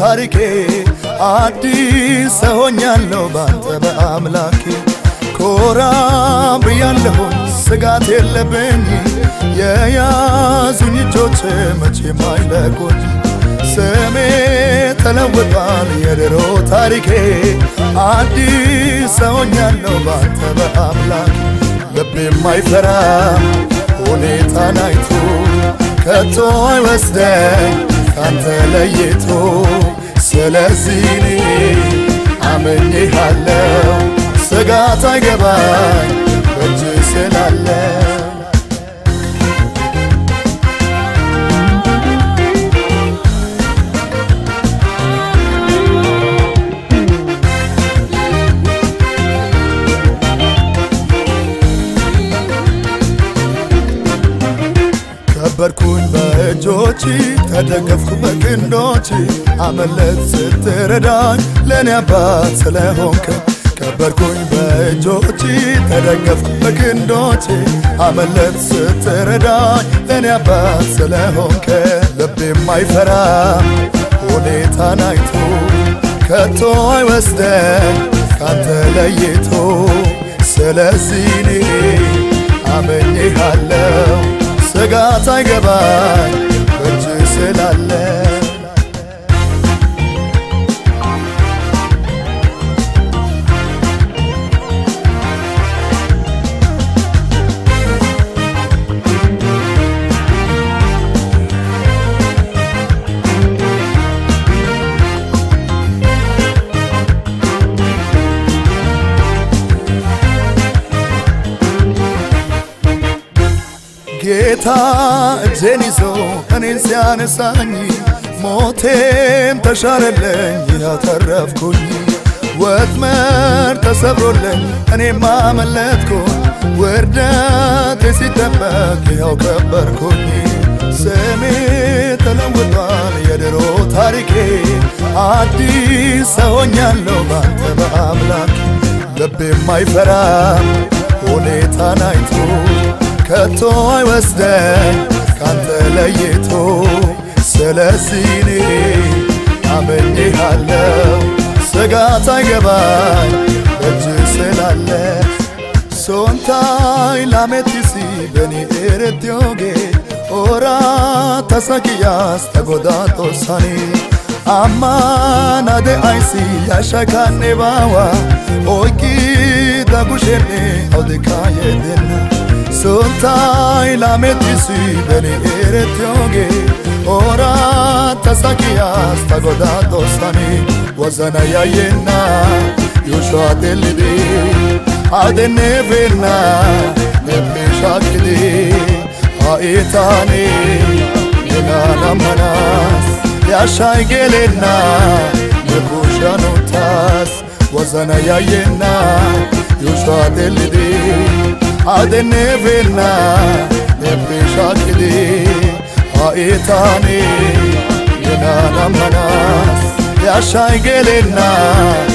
ታሪኬ አዲስ ሰሆኛለሁ ባንተ በአምላኬ ኮራ ብያለሁኝ ስጋት የለብኝ የያዙኝ እጆች መቼም አይለቁኝ ስሜ ተለውጧል የድሮ ታሪኬ አዲስ ሰሆኛለሁ ባንተ በአምላኬ ልቤም አይፈራም ሁኔታን አይቶ ከቶ አይወስደኝ ካንተ ለይቶ ስለዚህ እኔ አምኜሃለሁ ስጋት አይገባኝ በእጅ ስላለ ከበርኩኝ በእጆች ተደገፍኩ በክንዶች አመለት ስትረዳኝ ለእኔ አባት ስለሆንክ ከበርኩኝ በእጆች ተደገፍኩ በክንዶች አመለት ስትረዳኝ ለእኔ አባት ስለሆንክ ልቤም አይፈራም ሁኔታን አይቶ ከቶ አይወስደኝ ካንተ ለይቶ ስለዚህ እኔ አመኜሃለሁ ስጋት አይገባኝ በእጅ ስላለ ጌታ እጄን ይዞ እኔን ሲያነሳኝ ሞቴም ተሻረለኝ ያተረፍኩኝ ወጥመድ ተሰብሮለኝ እኔም አመለጥኩኝ ውርደቴ ሲጠበቅ ያው ከበርኩኝ ስሜ ተለውጧል የድሮ ታሪኬ አዲስ ሰሆኛለሁ ባንተ በአምላክ ልቤም አይፈራም ሁኔታን አይቶ ከቶ አይወስደኝ ካንተ ለይቶ ስለዚህ እኔ አምኜሃለሁ ስጋት አይገባኝ በእጅ ስላለ ሶንታይ ላሜቲሲ በኒ ኤረትዮጌ ኦራ ተሰኪያስ ተጎዳቶሳኒ አማናደ አይሲ ያሻካኔ ባዋ ኦይቂ ዳጉሼኔ አውዴካ የደና ሶንታይ ላሜቲሲ በኒ ኤረትዮጌ ኦራ ተሰኪያስ ተጎዳቶሳኒ ወዘና ያየና ዩሾዋ ቴልዲ አደኔፌና ነቤሻክዲ አኢታኔ የናናመናስ ያሻይ ጌሌና የኩሻኖታስ ወዘነ ያየና ዩሾዋ ቴልዲ አደኔፌና ነቤሻክዲ አኢታኔ የናናመናስ ያሻይ ጌሌና